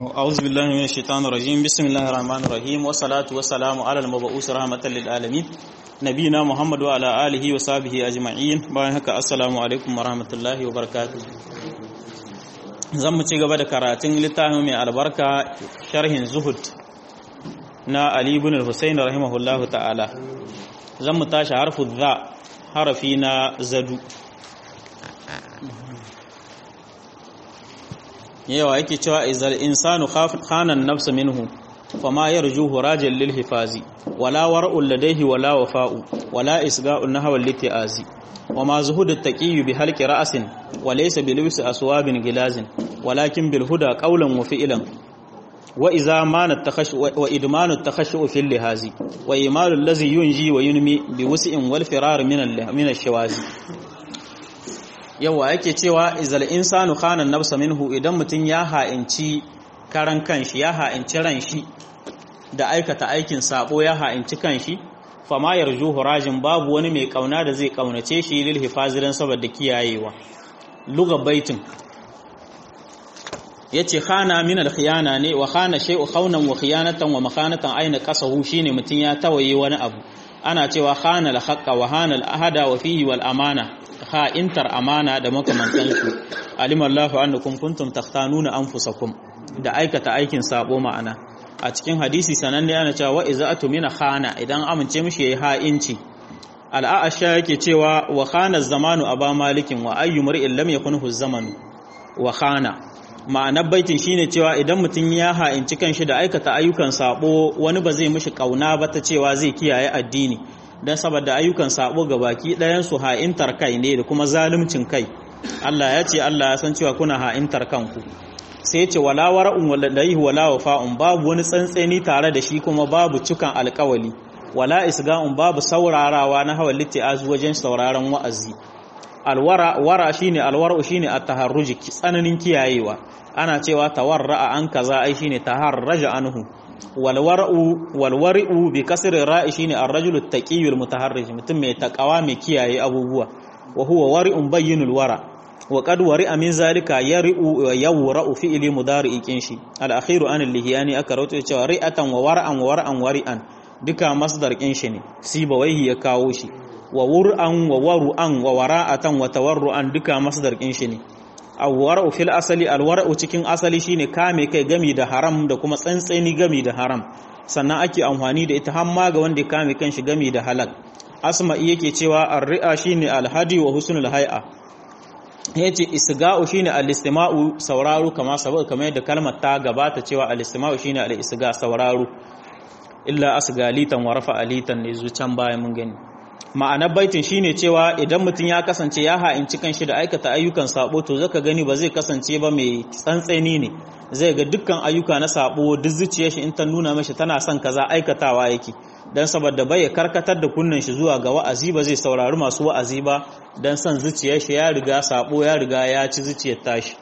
أعوذ بالله من الشيطان الرجيم بسم الله الرحمن الرحيم والصلاة والسلام على المبعوث رحمة للعالمين نبينا محمد وعلى آله وصحبه أجمعين bayan haka assalamu alaikum warahmatullahi wabarakatuh zan mu ci gaba da karatun littafin mai albarka sharhin zuhud na Ali ibn al-Husayn rahimahullahu ta'ala zan mu tashi harfu dha harafi na zadu yawa yake cewa izal insanu khanan nafsa minhu fama yarjuhu rajal lil hifazi wala war'u ladayhi wala wafa'u wala isga'u nahwa litiazi wama zuhudu taqiyyu bi halqi ra'sin wa laysa bi lubsi aswabin gilazin walakin bil huda qawlan wa fi'lan wa idza mana takhash wa idmanu takhashu fil lihazi wa imalu allazi yunji wa yunmi bi wus'in wal firar min al min ash-shawazi yawa yake cewa izal insanu khana nafsa minhu idan mutum ya ha'inci karan kanshi ya ha'inci ran shi da aikata aikin sabo ya ha'inci kanshi fama yarju hurajin babu wani mai kauna da zai kaunace shi lil hifaziran saboda kiyayewa luga baitin yace khana min al khiyana ne wa khana shay'u khawnan wa khiyanatan wa makhanatan aina qasahu shine mutum ya tawaye wani abu ana cewa khana al haqqa wa hana al ahada wa fihi wal amana ha'intar amana da makamantansu alimallahu annakum kuntum takhtanuna anfusakum da aikata aikin sabo ma'ana a cikin hadisi sananne ana cewa wa iza'atu mina khana idan amince mishi yayi ha'inci al'asha yake cewa wa khana zamanu aba malikin wa ayyu mar'in lam yakunhu zamanu wa khana ma'anar baitin shine cewa idan mutum ya ha'inci kanshi da aikata ayyukan sabo wani ba zai mishi kauna ba ta cewa zai kiyaye addini don saboda ayyukan sabo ga baki ɗayansu ha'intar kai ne da kuma zalimcin kai Allah ya ce Allah ya san cewa kuna ha'intar kanku sai ce wala wara'un waladaihi wala wafa'un babu wani tsantseni tare da shi kuma babu cikan alkawali wala isga'un babu saurarawa na hawan litti'azu wajen sauraron wa'azi alwara wara shine alwara'u shine at-taharruji tsananin kiyayewa ana cewa tawarra'a an kaza ai shine taharraja anhu walwari'u bi kasri ra'i shine ar-rajulu at-taqiyyu al-mutaharrij mutum mai takawa mai kiyaye abubuwa wa huwa wari'un bayyinul wara wa qad wari'a min zalika yari'u yawra'u fi'li mudari'i kinshi al-akhiru an al-lihyani aka rawaito cewa ri'atan wa wara'an wa wara'an wari'an duka masdar kinshi ne sibawaihi ya kawo shi wa wur'an wa waru'an wa wara'atan wa tawarru'an duka masdar kinshi ne alwara'u fil asali alwara'u cikin asali shine kame kai gami da haram da kuma tsantseni gami da haram sannan ake amfani da ita hamma ga wanda kame kanshi gami da halal asma'i yake cewa ar-ri'a shine al-hadi wa husnul hay'a yace isga'u shine al-istima'u sauraro kama saboda kamar yadda kalmar ta gabata cewa al-istima'u shine al-isga sauraro illa asgalitan wa rafa'alitan ne zucan bayan mun gani ma'anar baitin shine cewa idan mutum ya kasance ya ha'inci kanshi da aikata ayyukan sabo to zaka gani ba zai kasance ba mai tsantseni ne zai ga dukkan ayyuka na sabo duk zuciyar shi in ta nuna mashi tana son kaza aikatawa yake dan saboda bai karkatar da kunnan shi zuwa ga wa'azi ba zai saurari masu wa'azi ba dan son zuciyar shi ya riga sabo ya riga ya ci zuciyar tashi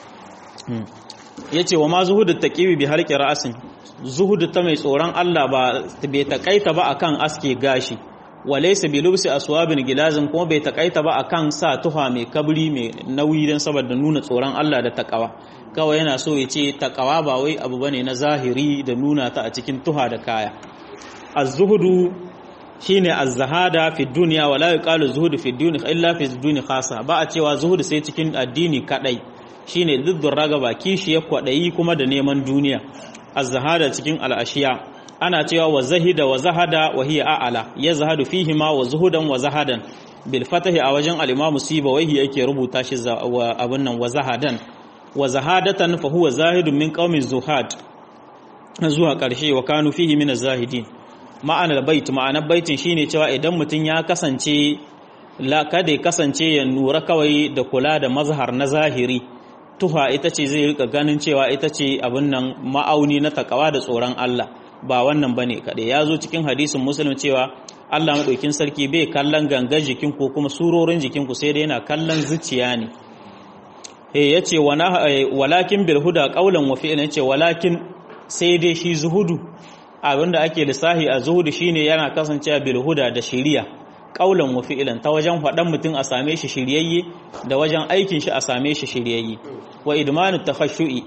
yace wa ma zuhudu taqiwi bi halqi ra'sin zuhudu ta mai tsoron Allah ba bai takaita ba akan aske gashi walaysa bi lubsi aswabin gilazin kuma bai takaita ba akan sa tuha mai kabri mai nauyi dan saboda nuna tsoron Allah da takawa kawai yana so ya ce takawa ba wai abu bane na zahiri da nuna ta a cikin tuha da kaya az-zuhudu shine az-zahada fi dunya wala yuqalu zuhudu fi dunya illa fi dunya khasa ba a cewa zuhudu sai cikin addini kadai shine duddur ragaba kishi ya kwadayi kuma da neman duniya az-zahada cikin al-ashiya ana cewa wa zahida wa zahada wa hiya a'ala ya zahadu fihi ma wa zuhudan wa zahadan bil fatahi a wajen al-imamu sibawaihi yake rubuta shi abun nan wa zahadan wa zahadatan fa huwa zahidun min qaumi zuhad zuwa karshe wa kanu fihi min az-zahidin ma'anar bait ma'anar baitin shine cewa idan mutun ya kasance la kada ya kasance ya nura kawai da kula da mazhar na zahiri tuha ita ce zai rika ganin cewa ita ce abin nan ma'auni na takawa da tsoron Allah ba wannan bane kaɗai ya zo cikin hadisin muslim cewa Allah maɗaukin sarki bai kallon gangar jikin ko kuma surorin jikin ku sai dai yana kallon zuciya ne eh yace walakin bil huda qawlan wa fi'lan yace walakin sai dai shi zuhudu abinda ake lissahi a zuhudu shine yana kasancewa bil huda da shiriya qawlan wa fi'lan ta wajen faɗan mutum a same shi shiryayye da wajen aikin shi a same shi shiryayye wa idmanu takhashu'i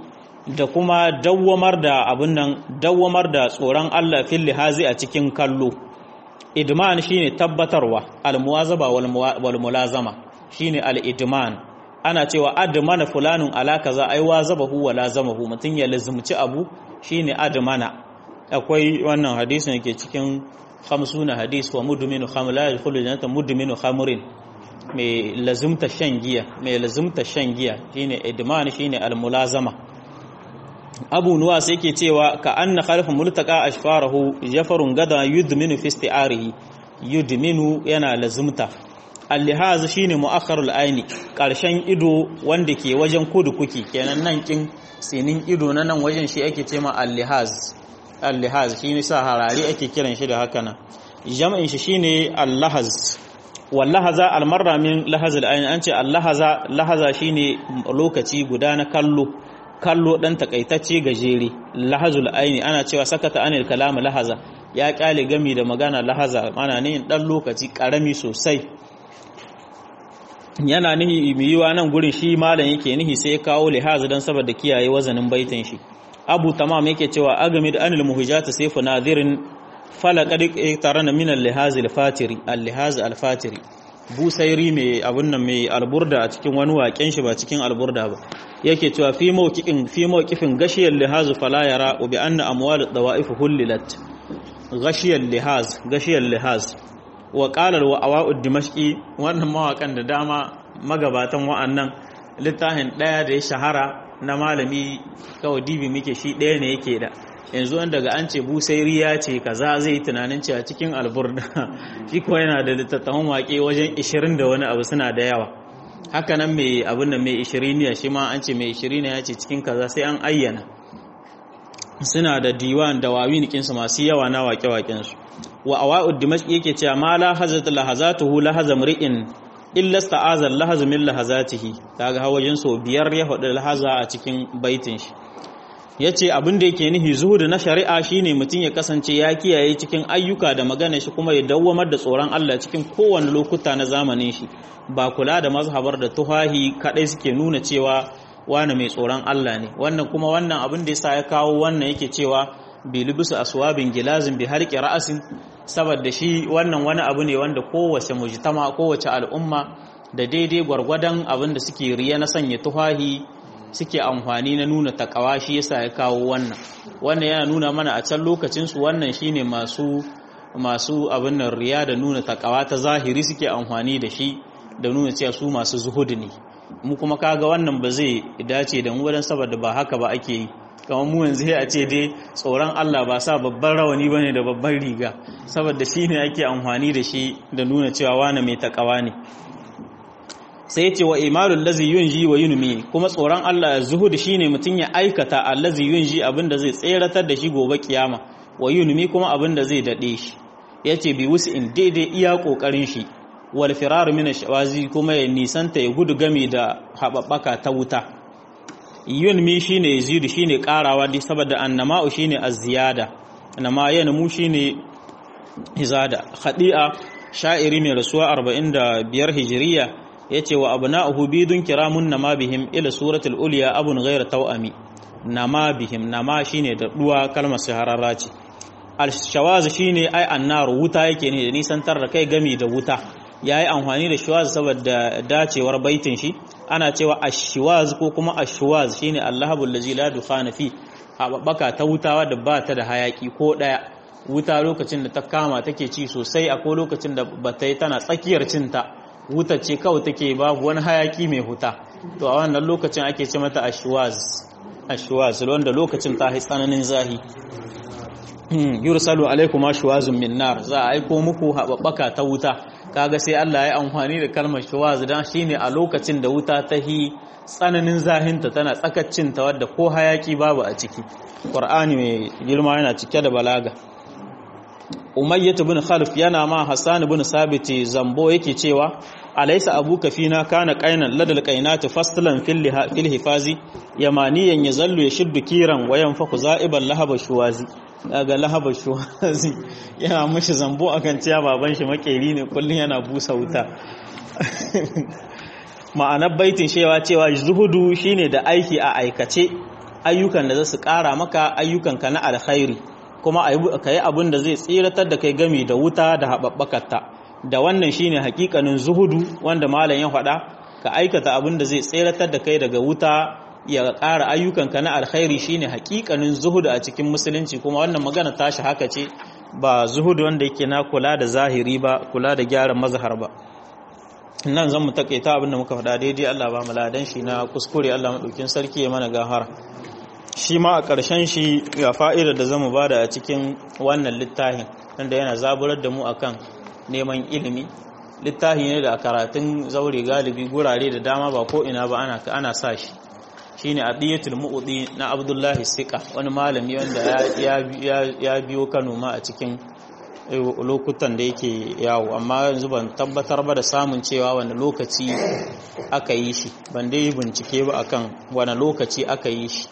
da kuma dawwamar da abin nan dawwamar da tsoron Allah fil lihazi a cikin kallo idman shine tabbatarwa almuwazaba wal mulazama shine al idman ana cewa admana fulanun ala kaza ai wazabahu wa lazamahu mutun ya lazumci abu shine admana akwai wannan hadisin yake cikin 50 hadis wa mudminu khamr la yadkhulu jannata mudminu khamrin mai lazumta shan giya mai lazumta shan giya shine idman shine al mulazama abu nuwa sai ke cewa ka anna khalfa multaka ashfarahu jafarun gada yudminu fi isti'arihi yudminu yana lazumta al-lihaz shine mu'akhkharul aini karshen ido wanda ke wajen kudu kuki kenan nan kin sinin ido na nan wajen shi ake cewa al-lihaz al-lihaz shine sa harari ake kiran shi da haka nan jam'in shi shine al-lahaz wallahaza al-marra min lahaz al-aini an ce al-lahaza lahaza shine lokaci guda na kallo kallo dan takaitacce gajere lahazul aini ana cewa sakata anil kalam lahaza ya kyale gami da magana lahaza ana ne dan lokaci karami sosai yana nihi yiwa nan gurin shi malam yake nihi sai ya kawo lihaza dan saboda kiyaye wazanin baitin shi abu tamam yake cewa agamid anil muhijat sayfu nadirin falaqad tarana min al-lihaz al-fatiri al-lihaz al-fatiri busairi mai abun nan mai alburda a cikin wani waken shi ba cikin alburda ba yake cewa fi mawqifin fi mawqifin gashiyal lihaz fala yara bi anna amwal dawaif hulilat gashiyal lihaz gashiyal lihaz wa qala wa awa'ud dimashqi wannan mawakan da dama magabatan wa'annan littafin daya da ya shahara na malami kawai dibi muke shi daya ne yake da yanzu wanda daga an ce busairi ya ce kaza zai tunanin cewa cikin alburda shi kuwa yana da littattafan waƙe wajen 20 da wani abu suna da yawa haka nan mai abin da mai 20 shi ma an ce mai 20 ya ce cikin kaza sai an ayyana suna da diwan da wawin kinsu masu yawa na waƙe-waƙensu wa awa'ud dimashq yake cewa ma la hazat lahazatuhu lahazam ri'in illa sta'azal lahaz min lahazatihi kaga hawajin so biyar ya faɗi lahaza a cikin baitin shi ya ce abin da yake nihi zuhudu na shari'a shine mutum ya kasance ya kiyaye cikin ayyuka da magana shi kuma ya dawwamar da tsoron Allah cikin kowane lokuta na zamanin shi ba kula da mazhabar da tuhahi kadai suke nuna cewa wani mai tsoron Allah ne wannan kuma wannan abin da yasa ya kawo wannan yake cewa bilibisu aswabin gilazin bi harqi ra'asin saboda shi wannan wani abu ne wanda kowace mujtama kowace al'umma da daidai gwargwadon abin da suke riya na sanya tuhahi suke amfani na nuna takawa shi yasa ya kawo wannan wannan yana nuna mana a can lokacin su wannan shine masu masu abin nan riya da nuna takawa ta zahiri suke amfani da shi da nuna cewa su masu zuhudi ne mu kuma kaga wannan ba zai dace da mu wadan saboda ba haka ba ake yi kamar mu yanzu a ce dai tsoron Allah ba sa babban rawani bane da babban riga saboda shine ake amfani da shi da nuna cewa wani mai takawa ne sai ce wa imalul lazi yunji wa yunmi kuma tsoron Allah zuhud shine mutun ya aikata allazi yunji abinda zai tseratar da shi gobe kiyama wa yunmi kuma abinda zai dade shi yace bi in daidai iya kokarin shi wal firar min shawazi kuma ya nisanta ya gudu game da hababbaka ta wuta yunmi shine yazidu shine karawa dai saboda annama'u shine az-ziyada annama yanmu shine izada khadi'a sha'iri mai rasuwa 45 hijiriya yace wa abna'uhu bidun kiramun nama bihim ila suratul ulya abun ghayr tawami nama bihim nama shine da duwa kalmar shahararra ce al-shawaz shine ai annar wuta yake ne da nisantar da kai gami da wuta yayi amfani da shawaz saboda dacewar baitin shi ana cewa ash-shawaz ko kuma ash-shawaz shine allahabul ladzi la dukhana fi haɓaka ta wuta wadda ba ta da hayaki ko ɗaya wuta lokacin da ta kama take ci sosai akwai lokacin da ba ta yi tana tsakiyar cinta wuta ce kawai take babu wani hayaki mai huta to a wannan lokacin ake ce mata ashwaz ashwaz wanda lokacin ta yi tsananin zahi yursalu alaikum ashwazun min nar za a aiko muku haɓaɓɓaka ta wuta kaga sai Allah ya amfani da kalmar shawaz dan shine a lokacin da wuta ta hi tsananin zahinta tana tsakaccin ta wadda ko hayaki babu a ciki qur'ani mai girma yana cike da balaga umayyah ibn khalif yana ma hasan ibn sabit zambo yake cewa alaysa abuka fina kana qainan ladal qainati fastlan fil fil hifazi yamaniyan yazallu yashuddu kiran wa yanfaku za'iban lahaba shuwazi daga lahaba shuwazi yana mushi zambo akan cewa baban shi makeri ne kullun yana busa wuta ma'anar baitin shewa cewa zuhudu shine da aiki a aikace ayyukan da za su ƙara maka ayyukanka na alkhairi kuma ka yi abin da zai tsiratar da kai gami da wuta da haɓaɓɓakarta da wannan shine hakikanin zuhudu wanda malam ya faɗa ka aikata abin da zai tsiratar da kai daga wuta ya ƙara ayyukanka na alkhairi shine hakikanin zuhudu a cikin musulunci kuma wannan magana tashi haka ce ba zuhudu wanda yake na kula da zahiri ba kula da gyaran mazhar ba nan zan mu takaita abin da muka faɗa daidai Allah ba mu ladan shi na kuskure Allah madaukin sarki ya mana gahara shi ma a ƙarshen shi ga fa'idar da zamu bada a cikin wannan littafin wanda yana zaburar da mu akan neman ilimi littafi ne da a karatun zaure galibi gurare da dama ba ko ina ba ana ana sa shi shine adiyatul mu'udi na Abdullahi Sika wani malami wanda ya biyo Kano ma a cikin lokutan da yake yawo amma yanzu ban tabbatar ba da samun cewa wani lokaci aka yi shi ban dai bincike ba akan wani lokaci aka yi shi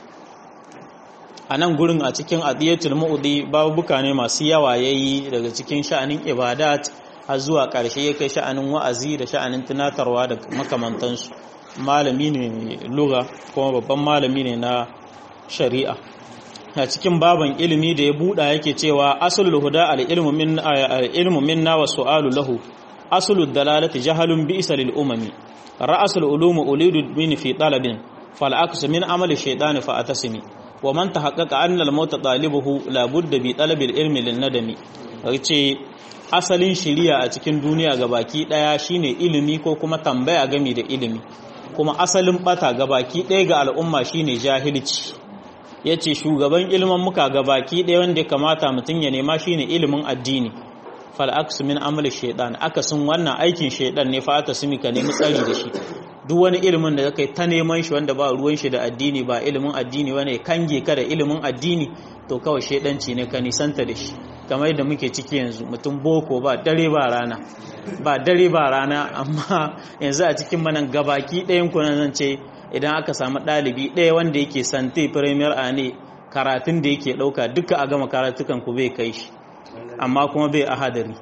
a nan gurin a cikin adiyatul mu'udi babuka ne masu yawa yayi daga cikin sha'anin ibadat har zuwa ƙarshe ya kai sha'anin wa'azi da sha'anin tunatarwa da makamantansu malami ne lura kuma babban malami ne na shari'a a cikin baban ilimi da ya buɗa yake cewa asulul huda al-ilmu minna wa su'alu lahu asulud dalalati jahalun bi'sa lil umami ra'asul ulumi ulidu min fi talabin fal aksu min amali shaytani fa atasimi wa man tahaqqaqa anna al-mauta talibuhu la budda bi talabil ilmi lin nadami yace asalin shiriya a cikin duniya gabaki daya shine ilimi ko kuma tambaya game da ilimi kuma asalin bata gabaki daya ga al'umma shine jahilci yace shugaban ilimin muka gabaki daya wanda kamata mutun ya nema shine ilimin addini fal aksu min amali shaytan akasin wannan aikin shaytan ne fa ta sumi ka nemi tsari da shi duk wani ilimin da kai ta neman shi wanda ba ruwan shi da addini ba ilimin addini wani kange ka da ilimin addini to kawai shaidanci ne ka nisanta da shi kamar yadda muke ciki yanzu mutum boko ba dare ba rana ba dare ba rana amma yanzu a cikin manan gabaki ɗayan ku nan ce idan aka samu ɗalibi ɗaya wanda yake sante premier a ne karatun da yake ɗauka duka a gama karatukan ku bai kai shi amma kuma bai ahadari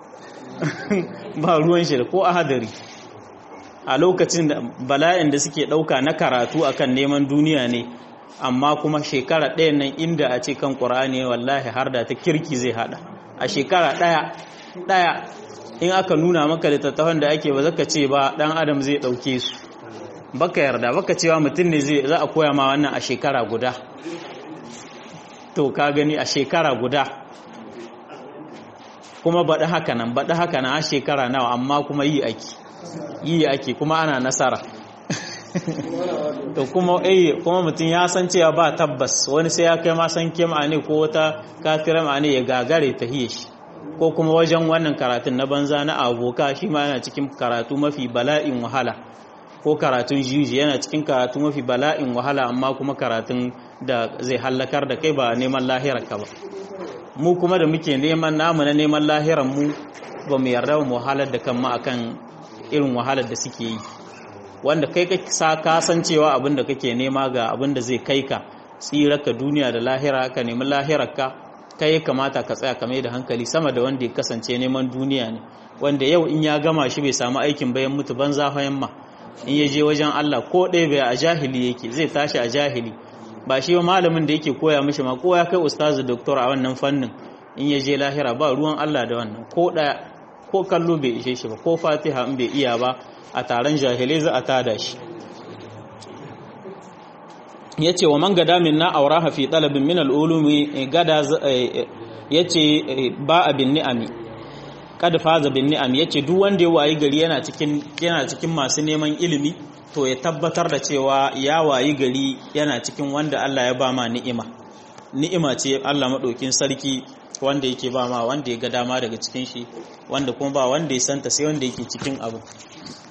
ba ruwan shi da ko ahadari a lokacin da bala'in da suke ɗauka na karatu akan neman duniya ne amma kuma shekara ɗaya nan inda a ce kan ƙura'ani wallahi har da ta kirki zai hada a shekara ɗaya ɗaya in aka nuna maka littattafan da ake ba zaka ce ba ɗan adam zai ɗauke su baka yarda baka cewa mutum ne zai za a koya ma wannan a shekara guda to ka gani a shekara guda kuma baɗi haka nan baɗi haka nan a shekara nawa amma kuma yi ake yi ake kuma ana nasara to kuma eh kuma mutum ya san cewa ba tabbas wani sai ya kai ma san kema ne ko wata kafira ma ne ya gagare ta hiye shi ko kuma wajen wannan karatun na banza na aboka shi ma yana cikin karatu mafi bala'in wahala ko karatun jiji yana cikin karatu mafi bala'in wahala amma kuma karatun da zai hallakar da kai ba neman lahirar ka ba mu kuma da muke neman namu na neman lahirar mu ba mu yarda mu wahalar da kanmu akan irin wahalar da suke yi wanda kai ka sa ka san cewa abin da kake nema ga abin da zai kai ka tsirarka duniya da lahira ka nemi lahirarka kai ya kamata ka tsaya ka mai da hankali sama da wanda ya kasance neman duniya ne wanda yau in ya gama shi bai samu aikin bayan mutu banza fayan ma in ya je wajen Allah ko ɗaya bai a jahili yake zai tashi a jahili ba shi ba malamin da yake koya mishi ma ko ya kai ustazu doktor a wannan fannin in ya je lahira ba ruwan Allah da wannan ko ɗaya ko kallo bai ishe shi ba ko fatiha in bai iya ba a taron jahilai za a tada shi ya ce wa man gada min na auraha fi talabin min al'ulumi gada ya ce ba a bin ni'ami kada faza bin ni'ami ya ce duk wanda ya wayi gari yana cikin masu neman ilimi to ya tabbatar da cewa ya wayi gari yana cikin wanda Allah ya ba ma ni'ima ni'ima ce Allah maɗaukin sarki wanda yake ba ma wanda ya ga dama daga cikin shi wanda kuma ba wanda ya santa sai wanda yake cikin abu